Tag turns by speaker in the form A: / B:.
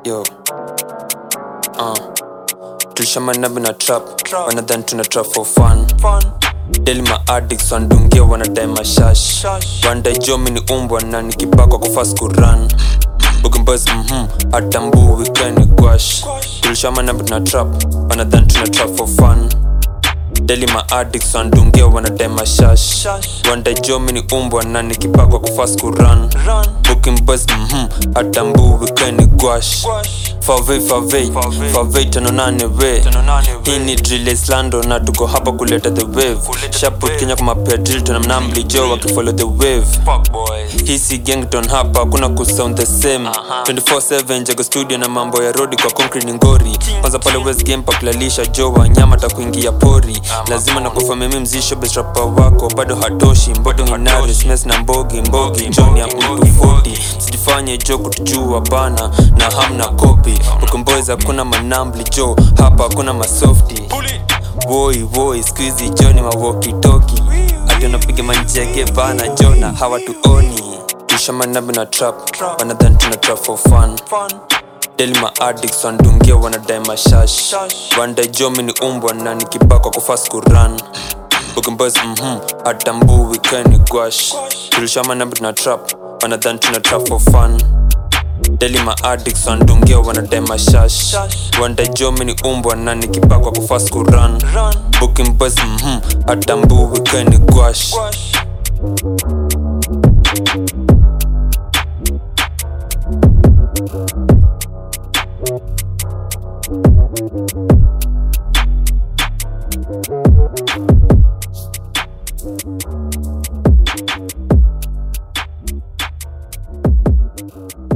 A: yo uh. tulishamanabi na trap wanadhani tuna trap for fun deli maaddics wandungia wanadai mashash wandai jomi ni umbwa na nikipakwa kufas kuran Boys, mhm, atambui weekend gwash tulishamanabi na trap wanadhani tuna trap for fun deli maaddics wandungia wanadai mashash wandai jomi ni umbwa na nikipakwa kufas kuran booking boys mhm atambui weekend gwash favei favei favei tano nane we hii ni drill islando na tuko hapa kuleta the wave shaput kenya kumapea drill tuna mnambli jo wakifollow the wave hii si gangton hapa kuna kusound the same 24/7 jago studio na mambo ya rodi kwa concrete ni ngori kwanza pale west game pakulalisha jo wanyama takuingia pori lazima na kufamimi mzisho besrapa wako bado hatoshi mbodo nginari smes na mbogi mbogi joni ya mtu 40 sijifanye jo kutujua bana na hamna kopi ukomboys hakuna manambli jo hapa hakuna masofti woi woi skuizi joni mawokitoki ati unapiga manjege bana jona hawatuoni tushamanabi na trap wanadhani tuna trap for fun deli maaddics wandungia wanadai mashash wandai jomi ni umbwa na nikipakwa kufas kuran boys mhm atambui weekend gwash tulishamanabi na trap wanadhani tuna trap for fun deli maaddics wandungia wanadai mashash wandai jomi ni umbwa na nikipakwa kufas kuran booking boys mhm atambui weekend gwash
B: Thank you.